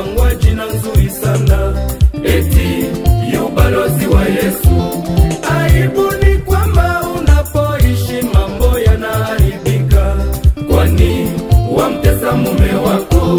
kupangwa jina nzuri sana eti yu balozi wa Yesu. Aibu ni kwamba unapoishi mambo yanaharibika, kwani wamtesa mume wako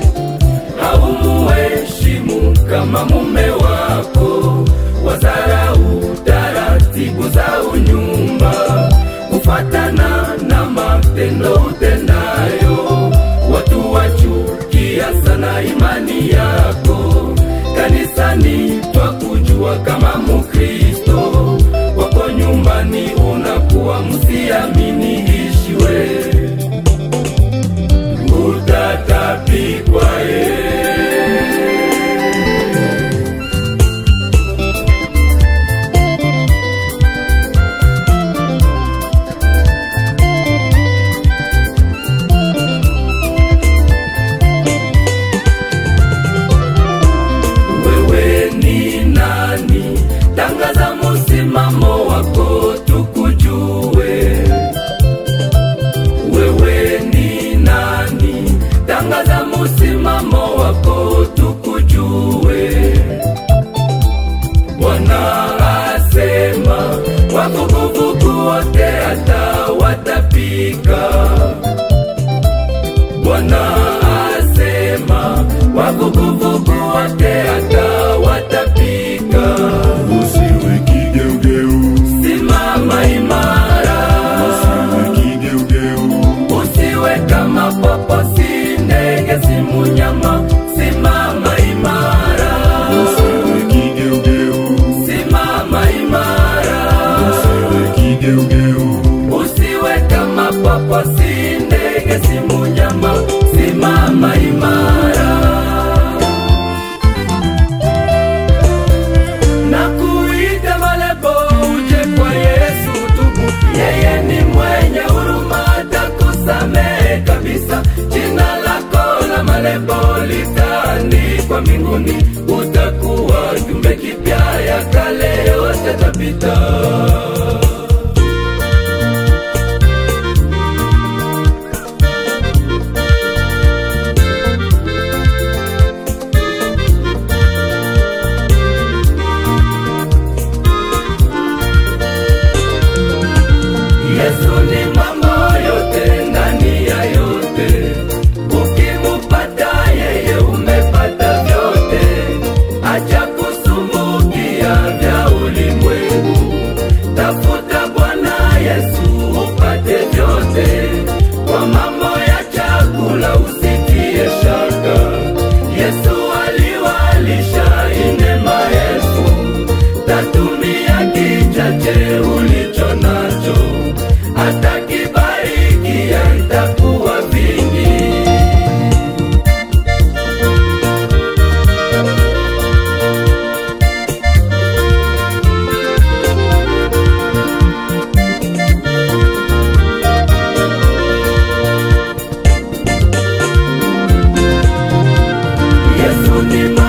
haumuheshimu kama mume wako, wazarau taratibu za unyumba, kufatana na matendo utendayo, watu wachukia sana imani yako. Kanisani twakujua kama Mukristo, wako nyumbani unakuwa msiamini ishiwe utatapikwa ye wewe ni nani? Tangaza msimamo wako tukujue. Wewe ni nani? Tangaza msimamo wako tukujue. Bwana asema wavuguvugu wote hata watapika. Bwana asema wavuguvugu wote hata watapika. Usiwe kigeugeu, Simama imara, usiwe kigeugeu, usiwe kama popo, si ndege, si munyama. Simama imara, usiwe kigeugeu, simama imara, usiwe kigeugeu, usiwe kama popo, si ndege, si munyama. Simama imara. na kuita malebo uje kwa Yesu tubu, yeye ni mwenye huruma, atakusamehe kabisa. Jina lako la malebo litaandikwa mbinguni, utakuwa kiumbe kipya, ya kale yote tapita. Yesu ni mambo yote ndani ya yote, ukimupata yeye umepata vyote. Acha kusumbukia vya ulimwengu, tafuta Bwana Yesu upate vyote. Kwa mambo ya chakula usitie shaka, Yesu aliwalisha ine maelfu, tatumia kichache ulicho nacho, atakibarikia itakuwa vingi. Yesu ni